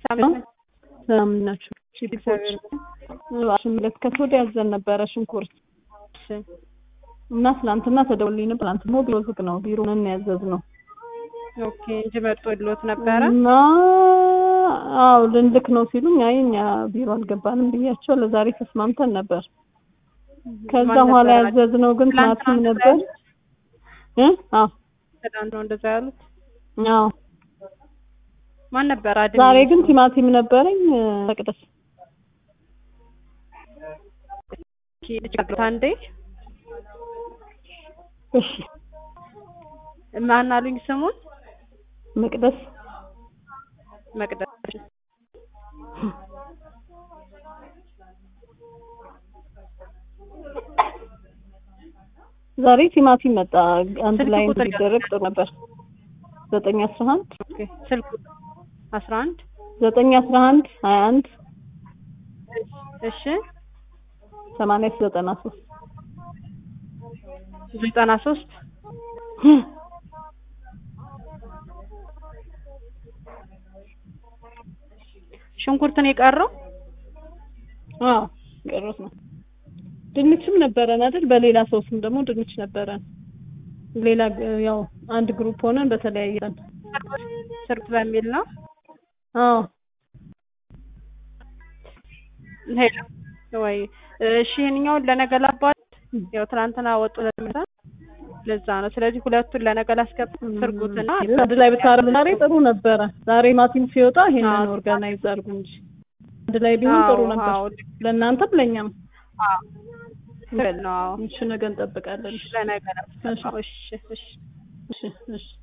ሰላም ናችሁ? ሽንኩርት ከሶዳ ያዘን ነበረ ሽንኩርት እና ትናንትና ተደውሎልኝ ነበር። ትናንት ደግሞ ቢሮ ዝግ ነው። ቢሮ ነን ያዘዝነው ኦኬ እንጂ መጥቶልዎት ነበረ እና አዎ ልንልክ ነው ሲሉኝ አይ እኛ ቢሮ አልገባንም ብያቸው ለዛሬ ተስማምተን ነበር። ከዛ በኋላ ያዘዝነው ግን ቲማቲም ነበር እ አዎ ትናንት ነው እንደዛ ያሉት። አዎ ማን ነበር አድሜ? ዛሬ ግን ቲማቲም ነበረኝ መቅደስ አንዴ እሺ ማን አሉኝ ስሙን? መቅደስ መቅደስ ዛሬ ቲማቲም መጣ። አንድ ስልክ ላይ ቁጥር እንዲደረግ ጥሩ ነበር። ዘጠኝ አስራ አንድ ኦኬ ስልኩ 11 ዘጠኝ አስራ አንድ ሀያ አንድ እሺ ሰማንያ ዘጠና ሶስት 93 ሽንኩርትን የቀረው አዎ ቀሮት ነው። ድንችም ነበረን አይደል? በሌላ ሰው ስም ደግሞ ድንች ነበረን። ሌላ ግ- ያው አንድ ግሩፕ ሆነን በተለያየ ቀን ስርት በሚል ነው። አዎ ሄሎ ወይ እሺ፣ ይሄንኛውን ለነገ ላባል ያው ትናንትና ወጡ ለምሳ ለዛ ነው። ስለዚህ ሁለቱን ለነገ ላስገባ ስርጉትና አንድ ላይ ብታረግ ዛሬ ጥሩ ነበረ። ዛሬ ማቲም ሲወጣ ይሄንን አዎ። ኦርጋናይዝ አድርጉ እንጂ አንድ ላይ ቢሆን ጥሩ አዎ፣ ነበር። አዎ፣ ለእናንተም ለእኛም። አዎ ትክክል ነው። አዎ እሺ ነገ እንጠብቃለን። ለነገ ላስገባ። እሺ እሺ እሺ እሺ